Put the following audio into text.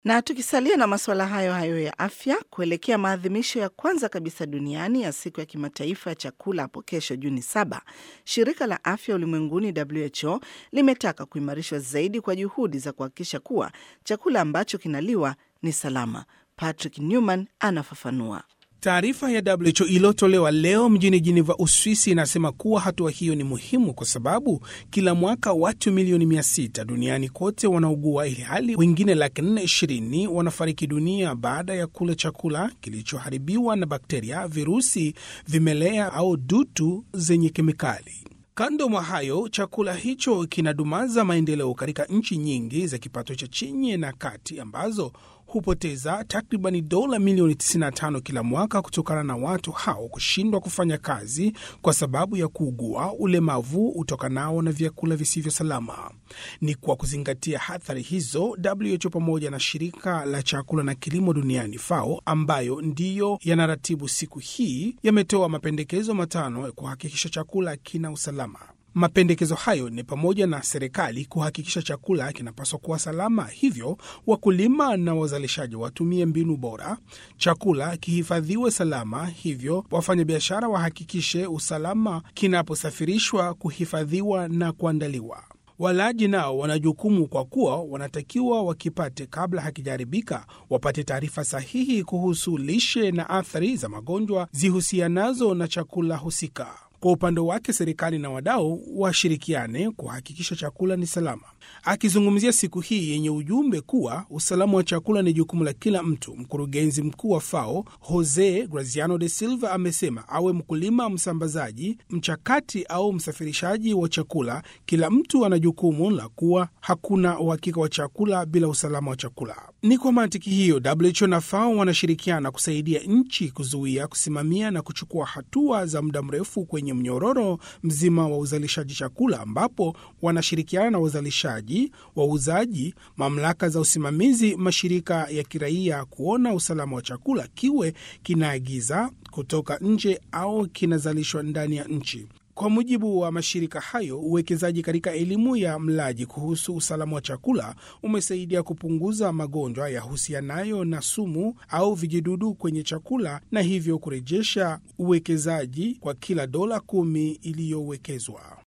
Na tukisalia na masuala hayo hayo ya afya, kuelekea maadhimisho ya kwanza kabisa duniani ya siku ya kimataifa ya chakula hapo kesho Juni saba, shirika la afya ulimwenguni WHO limetaka kuimarishwa zaidi kwa juhudi za kuhakikisha kuwa chakula ambacho kinaliwa ni salama. Patrick Newman anafafanua. Taarifa ya WHO iliyotolewa leo mjini Jiniva, Uswisi, inasema kuwa hatua hiyo ni muhimu kwa sababu kila mwaka watu milioni 600 duniani kote wanaugua, ili hali wengine laki nne ishirini wanafariki dunia baada ya kula chakula kilichoharibiwa na bakteria, virusi, vimelea au dutu zenye kemikali. Kando mwa hayo, chakula hicho kinadumaza maendeleo katika nchi nyingi za kipato cha chini na kati ambazo hupoteza takribani dola milioni 95 kila mwaka kutokana na watu hao kushindwa kufanya kazi kwa sababu ya kuugua ulemavu utokanao na vyakula visivyo salama. Ni kwa kuzingatia athari hizo, WHO pamoja na shirika la chakula na kilimo duniani FAO, ambayo ndiyo yanaratibu siku hii, yametoa mapendekezo matano ya kuhakikisha chakula kina usalama. Mapendekezo hayo ni pamoja na serikali kuhakikisha chakula kinapaswa kuwa salama, hivyo wakulima na wazalishaji watumie mbinu bora, chakula kihifadhiwe salama, hivyo wafanyabiashara wahakikishe usalama kinaposafirishwa, kuhifadhiwa na kuandaliwa. Walaji nao wana jukumu kwa kuwa wanatakiwa wakipate kabla hakijaharibika, wapate taarifa sahihi kuhusu lishe na athari za magonjwa zihusianazo na chakula husika. Kwa upande wake serikali na wadau washirikiane kuhakikisha chakula ni salama. Akizungumzia siku hii yenye ujumbe kuwa usalama wa chakula ni jukumu la kila mtu, mkurugenzi mkuu wa FAO Jose Graziano de Silva amesema awe mkulima, msambazaji, mchakati au msafirishaji wa chakula, kila mtu ana jukumu la kuwa hakuna uhakika wa chakula bila usalama wa chakula. Ni kwa mantiki hiyo WHO na FAO wanashirikiana kusaidia nchi kuzuia, kusimamia na kuchukua hatua za muda mrefu kwenye mnyororo mzima wa uzalishaji chakula, ambapo wanashirikiana na wazalishaji, wauzaji, mamlaka za usimamizi, mashirika ya kiraia kuona usalama wa chakula kiwe kinaagiza kutoka nje au kinazalishwa ndani ya nchi. Kwa mujibu wa mashirika hayo, uwekezaji katika elimu ya mlaji kuhusu usalama wa chakula umesaidia kupunguza magonjwa yahusianayo na sumu au vijidudu kwenye chakula na hivyo kurejesha uwekezaji kwa kila dola kumi iliyowekezwa.